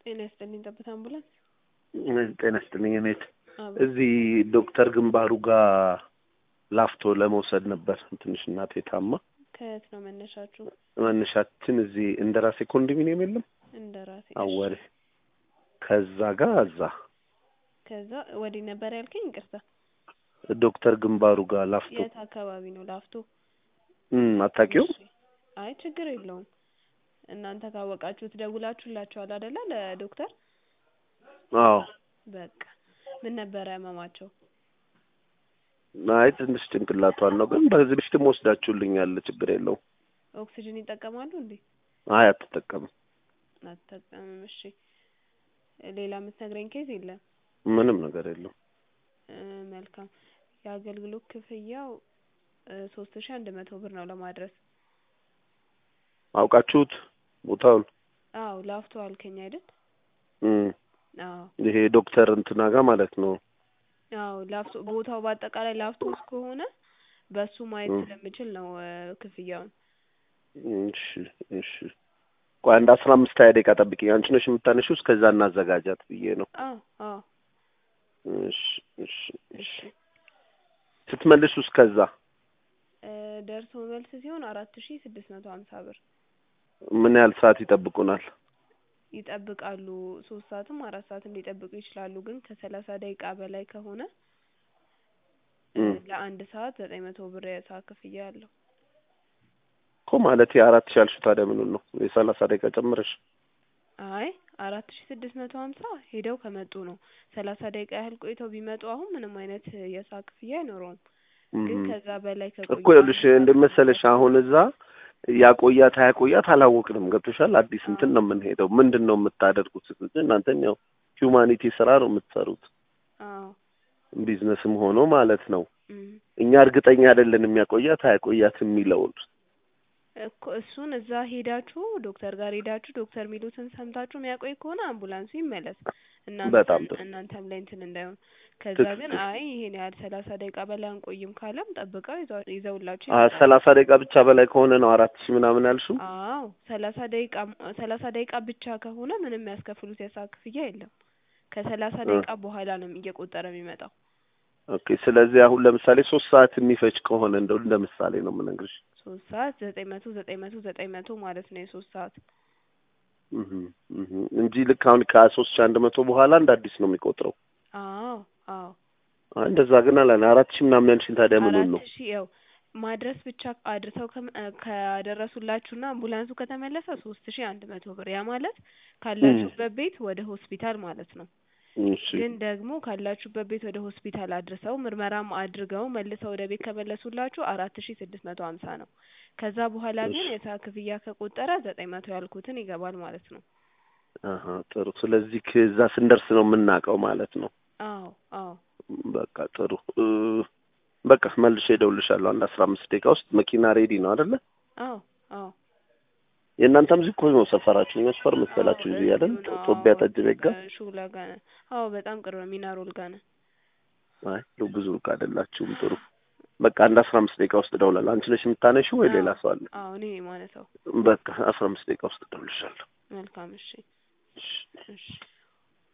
ጤና ይስጥልኝ ጠብታ አምቡላንስ። ጤና ይስጥልኝ እኔት አቤት። እዚህ ዶክተር ግንባሩ ጋር ላፍቶ ለመውሰድ ነበር ትንሽ እናቴ ታማ። ከየት ነው መነሻችሁ? መነሻችን እዚህ እንደራሴ ኮንዶሚኒየም የለም እንደ ራሴ አወሬ ከዛ ጋር እዛ ከዛ ወዲህ ነበር ያልከኝ? ይቅርታ ዶክተር ግንባሩ ጋር ላፍቶ የት አካባቢ ነው? ላፍቶ። እም አታውቂውም? እሺ። አይ ችግር የለውም። እናንተ ካወቃችሁት ደውላችሁላችኋል አይደለ? ለዶክተር አዎ። በቃ ምን ነበረ ህመማቸው? አይ ትንሽ ጭንቅላቷን ነው፣ ግን በዚህ በፊትም ወስዳችሁልኛል። ችግር የለውም። ኦክሲጅን ይጠቀማሉ እንዴ? አይ አትጠቀምም። አትጠቀምም። እሺ። ሌላ የምትነግረኝ ኬዝ የለም? ምንም ነገር የለውም። እ መልካም የአገልግሎት ክፍያው ሶስት ሺ አንድ መቶ ብር ነው ለማድረስ። አውቃችሁት ቦታውን? አዎ ላፍቶ አልከኝ አይደል? እም አዎ ይሄ ዶክተር እንትና ጋር ማለት ነው። አዎ ላፍቶ ቦታው በአጠቃላይ ላፍቶ ውስጥ ከሆነ በሱ ማየት እም። ስለምችል ነው እ ክፍያውን። እሺ እሺ። ቆይ አንድ አስራ አምስት ሀያ ደቂቃ ጠብቂኝ። አንቺ ነሽ የምታነሺው? እስከዛ እናዘጋጃት ብዬ ነው። አዎ አዎ እሺ እሺ እሺ። እሺ ስትመልሱ እስከዛ እ ደርሶ መልስ ሲሆን አራት ሺ ስድስት መቶ ሀምሳ ብር ምን ያህል ሰዓት ይጠብቁናል? ይጠብቃሉ። ሶስት ሰዓትም አራት ሰዓትም ሊጠብቁ ይችላሉ። ግን ከሰላሳ ደቂቃ በላይ ከሆነ እ እም ለአንድ ሰዓት ዘጠኝ መቶ ብር የሰዓት ክፍያ አለው። እኮ ማለት የአራት ሺህ ያልሽው ታዲያ ምኑን ነው? የሰላሳ ደቂቃ ጨምረሽ አይ አራት ሺ ስድስት መቶ ሀምሳ ሄደው ከመጡ ነው። ሰላሳ ደቂቃ ያህል ቆይተው ቢመጡ አሁን ምንም አይነት የሰዓት ክፍያ አይኖረውም። ግን እም ከዛ በላይ ከቆዩ እኮ ይኸውልሽ እንደመሰለሽ አሁን እዛ ያቆያት አያቆያት አላወቅንም። ገብቶሻል? አዲስ እንትን ነው የምንሄደው። ምንድን ነው የምታደርጉት? እናንተም ያው ሂውማኒቲ ስራ ነው የምትሰሩት፣ አዎ ቢዝነስም ሆኖ ማለት ነው። እም እኛ እርግጠኛ አይደለንም ያቆያት አያቆያት የሚለውን እኮ እሱን እዛ ሄዳችሁ ዶክተር ጋር ሄዳችሁ ዶክተር ሚሉትን ሰምታችሁ የሚያቆይ ከሆነ አምቡላንሱ ይመለስ። እናንተ በጣም ጥሩ። እናንተም ላይ እንትን እንዳይሆን። ከዛ ትክክል። ግን አይ ይሄን ያህል ሰላሳ ደቂቃ በላይ አንቆይም ካለም ጠብቀው ይዘው- ይዘውላችሁ አ ይመጣሉ። ሰላሳ ደቂቃ ብቻ በላይ ከሆነ ነው አራት ሺህ ምናምን ያልሽው? አዎ ሰላሳ ደቂቃ ሰላሳ ደቂቃ ብቻ ከሆነ ምንም የሚያስከፍሉት የሰዓት ክፍያ የለም። ከሰላሳ እ ደቂቃ በኋላ ነው እየቆጠረ የሚመጣው። ኦኬ። ስለዚህ አሁን ለምሳሌ ሶስት ሰዓት የሚፈጅ ከሆነ እንደው እንደ ምሳሌ ነው የምነግርሽ። ሶስት ሰዓት ዘጠኝ መቶ ዘጠኝ መቶ ዘጠኝ መቶ ማለት ነው የሶስት ሰዓት እህ እህ እንጂ ልክ አሁን ከሶስት ሺህ አንድ መቶ በኋላ እንደ አዲስ ነው የሚቆጥረው። አዎ አዎ አይ እንደዛ ግን አላለ አራት ሺህ ምናምን ያልሽኝ ታዲያ ምኑን ነው? አራት ሺህ ያው ማድረስ ብቻ አድርሰው ከመ- እ ካደረሱላችሁና አምቡላንሱ ከተመለሰ ሶስት ሺህ አንድ መቶ ብር ያ ማለት እም ካላችሁበት ቤት ወደ ሆስፒታል ማለት ነው። እሺ ግን ደግሞ ካላችሁበት ቤት ወደ ሆስፒታል አድርሰው ምርመራም አድርገው መልሰው ወደ ቤት ከመለሱላችሁ አራት ሺህ ስድስት መቶ ሀምሳ ነው። ከዛ በኋላ እሺ ግን የሰዓት ክፍያ ከቆጠረ ዘጠኝ መቶ ያልኩትን ይገባል ማለት ነው። አሀ ጥሩ። ስለዚህ ከዛ ስንደርስ ነው የምናውቀው ማለት ነው። አዎ አዎ በቃ ጥሩ እ በቃ መልሼ እደውልልሻለሁ አንድ አስራ አምስት ደቂቃ ውስጥ መኪና ሬዲ ነው አይደለ? አዎ አዎ የእናንተም እዚህ እኮ ነው ሰፈራችሁ መስፈር አዎ መሰላችሁ እዚህ አይደል? እዚሁ ነው። ጦቢያ አዎ ጠጅ ቤት ጋር። ሹላ ጋር ነን። አዎ በጣም ቅርብ ነው። ሚናሮል ጋር ነን። አይ ሉ- ብዙ ሩቅ አይደላችሁም። ጥሩ በቃ አንድ አስራ አምስት ደቂቃ ውስጥ እደውላለሁ። አንቺ ነሽ የምታነሺው ወይ አዎ ሌላ ሰው አለ? አዎ እኔ ነኝ የማነሳው። በቃ አስራ አምስት ደቂቃ ውስጥ እደውልልሻለሁ። መልካም እሺ እሺ እሺ